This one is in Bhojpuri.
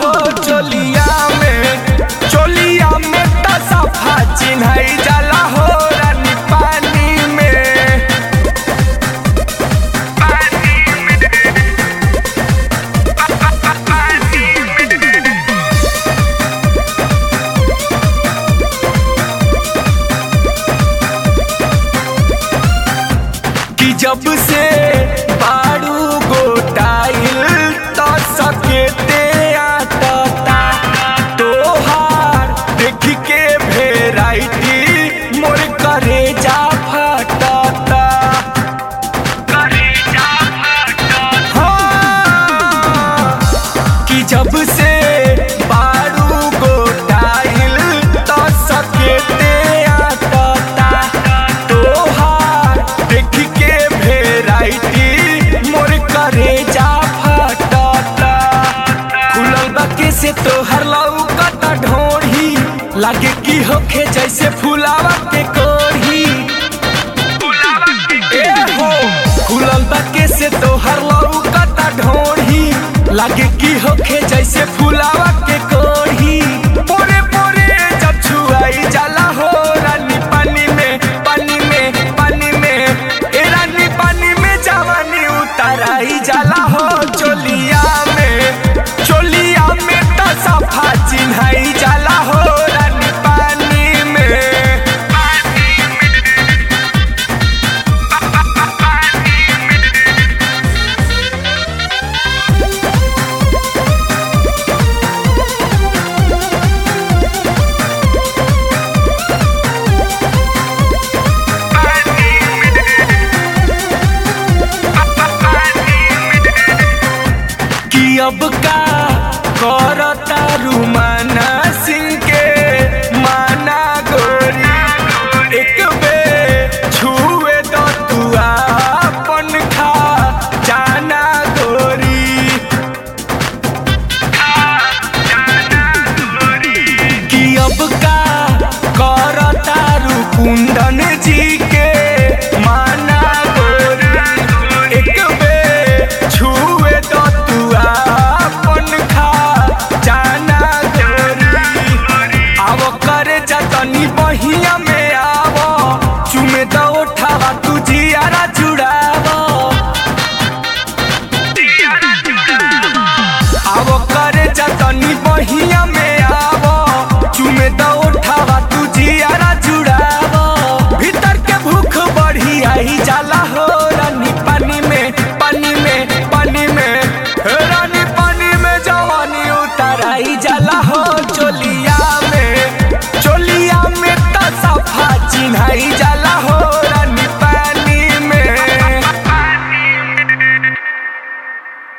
हो चोलिया में चोलिया में त सफा चिन्हई जाला हो रानी पानी में कि जब से बारू गोटाइल तो सकेते आटता तोहार देख के भेराइटी मोर करे जा फटता हाँ, कि जब से बारू गोटाइल तो सकेते आटता तोहार देख के भेराइटी मोर करे जा फटता खुलल बके से तोहर लौकता ढोढ़ी लागे की होखे जैसे फुलावा के कोढ़ी ए हो खुलल बके से तोहर लौकता ढोढ़ी लागे की होखे जैसे फुलावा के कोढ़ी पोरे पोरे जब छुआई जाला हो रानी पानी में पानी में पानी में ए रानी पानी में जवानी उतराई जाला हो चोलिया में चोलिया में त सफा चिन्हई जाला हो रानी पानी में कि अब का करता रुमाना सिंह के माना गोरी एक बे छुए तो तू अपन खा जाना गोरी कि अब का करता रुकुंदन जी के माना गोरी एक बे छुए तो तू अपन खा जाना गोरी आव करे जतनी बहिया में आव चुमे तो उठावा तू जियारा जुड़ाव आव करे जतनी बहिया में आव चुमे तो उठावा तू जियारा जुड़ाव भीतर के भूख बढ़ी आई जाला हो रानी पानी में पानी में पानी में हे रानी पानी में जवानी उतराई जाला हो चोलिया में चोलिया में त सफा चिन्हई